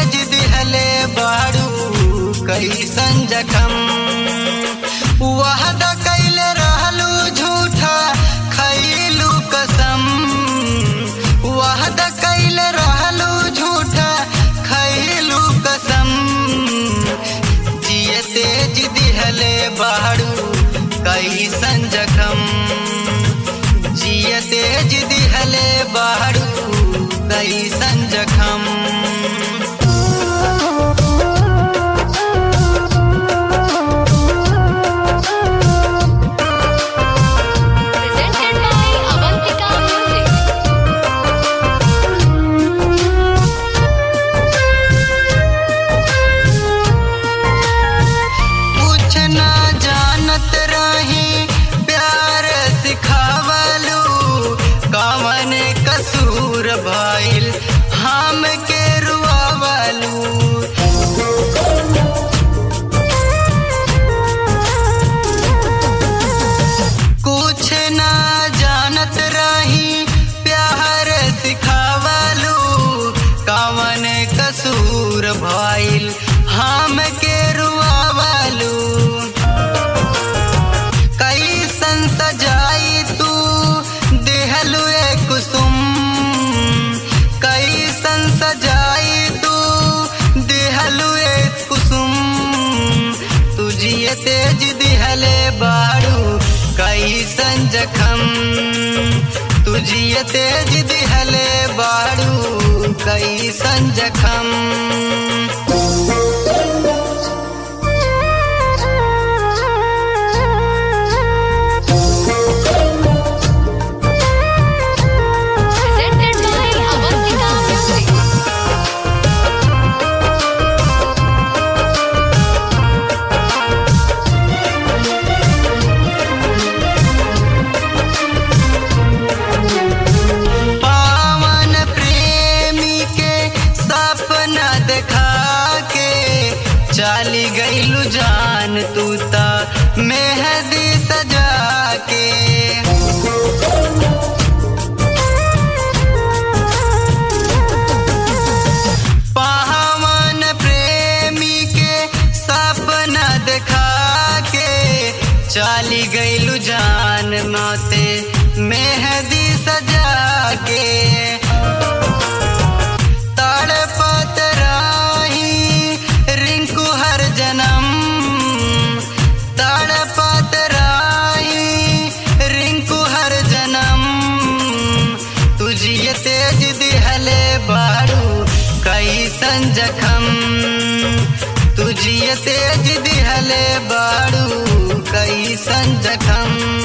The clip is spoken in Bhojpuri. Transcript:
तेज दिहले बाड़ू कैसन जखम वादा कैले रहलू झूठा खैलू कसम वादा कैले रहलू झूठा खैलू कसम जिए तेज दिहले बाड़ू कैसन जखम जिए तेज दिहले बाड़ू कैसन जखम Presented by Avantika Music. कुछ ना जानत रही प्यार सिखावलू कवन कसूर भइल हम के रुआवलू कुछ ना जानत रही प्यार सिखावलू कवन कसूर भइल हम के रुआवलू कैसन सजाई तू देहलू ए कुसुम कैसन सजाई तू देहलू ए कुसुम तुझिए तेज दिहले बाड़ू कैसन जखम तुझिए तेज दिहले बाड़ू कैसन जखम Presented by Avantika Music. पावन प्रेमी के सपना देखा के चाली गईलू जान तू ता मेहंदी सजा के पावन प्रेमी के सपना देखा के चाली गईलू जान माते मेहंदी सजा के तड़पत राही रिंकू हर जन्म तड़पत राही रिंकू हर जन्म तुझिए तेज दिहले बाड़ू कैसन जखम तुझिए तेज दिहले बाड़ू कैसन जखम